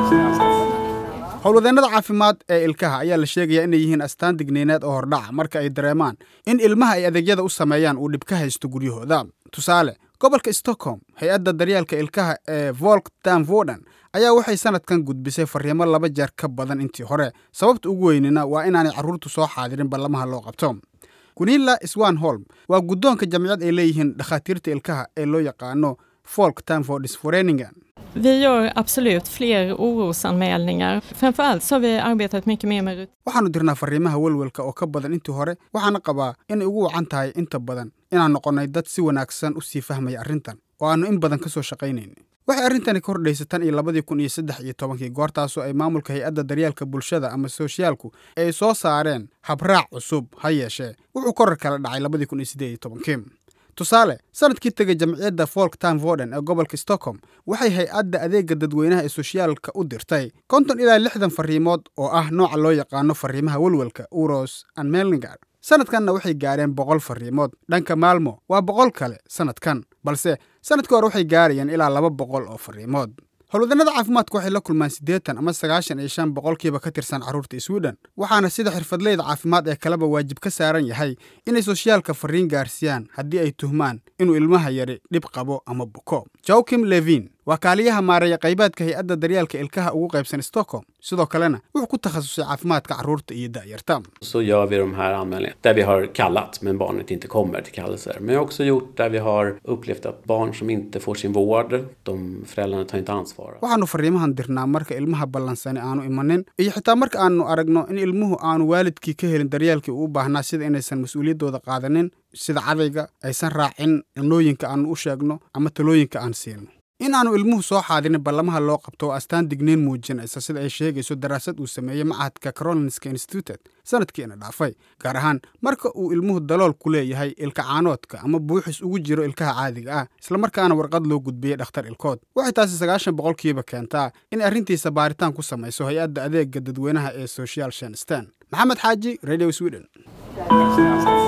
howlwadeennada caafimaad ee ilkaha ayaa la sheegayaa inay yihiin astaan digniineed oo hordhaca marka ay dareemaan in ilmaha ay adeegyada u sameeyaan uu dhib ka haysto guryahooda tusaale gobolka stockholm hay-adda daryeelka ilkaha ee volk danvoden ayaa waxay sanadkan gudbisay fariimo laba jeer ka badan intii hore sababta ugu weynina waa inaanay carruurtu soo xaadirin ballamaha loo qabto gunilla swanholm waa guddoonka jamciyad ay leeyihiin dhakhaatiirta ilkaha ee loo yaqaano folk tanfordis foreningen Vi gör absolut fler orosanmälningar. Framförallt så har vi arbetat mycket mer med waxaannu dirnaa fariimaha welwelka oo ka badan intii hore waxaana qabaa inay ugu wacan tahay inta badan inaan noqonnay dad si wanaagsan u sii fahmaya arrintan oo aannu in badan ka soo shaqaynayn waxay arrintani ka hordhaysay tan iyo labadii kun iyo saddex iyo tobankii goortaasoo ay maamulka hay-adda daryeelka bulshada ama sooshiyaalku ay soo saareen habraac cusub ha yeeshee wuxuu korar kala dhacay labadii kun iyo siddeed iyo tobankii tusaale sanadkii tegay jamciyadda folk time voden ee gobolka stockholm waxay hay-adda adeega dadweynaha ee soshiyaalka u dirtay konton ilaa lixdan fariimood oo ah nooca loo yaqaano fariimaha welwelka uros and melningar sanadkanna waxay gaareen boqol fariimood dhanka maalmo waa boqol kale sanadkan balse sanadkii hore waxay gaarayeen ilaa laba boqol oo fariimood howlwadeennada caafimaadka waxay la kulmaan siddeetan ama sagaashan iyo shan boqolkiiba ka tirsan carruurta sweden waxaana sida xirfadleyda caafimaad ee kaleba waajib ka saaran yahay inay soshiyaalka fariin gaarsiiyaan haddii ay tuhmaan inuu ilmaha yari dhib qabo ama buko joakim levin waa kaaliyaha maareeya qaybaadka hay-adda daryeelka ilkaha ugu qaybsan stockholm sidoo kalena wuxuu ku takhasusay caafimaadka carruurta iyo da'yarta så gör vi de här anmälningarna där vi har kallat men barnet inte kommer till kallelser. Men jag har också gjort där vi har upplevt att barn som inte får sin vård, de föräldrarna tar inte ansvar. waxaannu fariimahan dirnaa marka ilmaha ballansani aanu imanin iyo xitaa marka aanu aragno in ilmuhu aanu waalidkii ka helin daryeelkii uu u baahnaa sida inaysan mas-uuliyaddooda qaadanin sida cadayga aysan raacin cilnooyinka aanu u sheegno ama talooyinka aan siino in aanu ilmuhu soo xaadinin ballamaha loo qabto oo astaan digniin muujinaysa sida ay sheegayso daraasad uu sameeyey machadka carolinska instituted sanadkiina dhaafay gaar ahaan marka uu ilmuhu dalool ku leeyahay ilka caanoodka ama buuxis ugu jiro ilkaha caadiga ah islamarkaana warqad loo gudbiyey dhakhtar ilkood waxay taasi sagaashan boqolkiiba keentaa in arrintiisa baaritaan ku samayso hay-adda adeega dadweynaha ee social shenstein maxamed xaaji radio sweden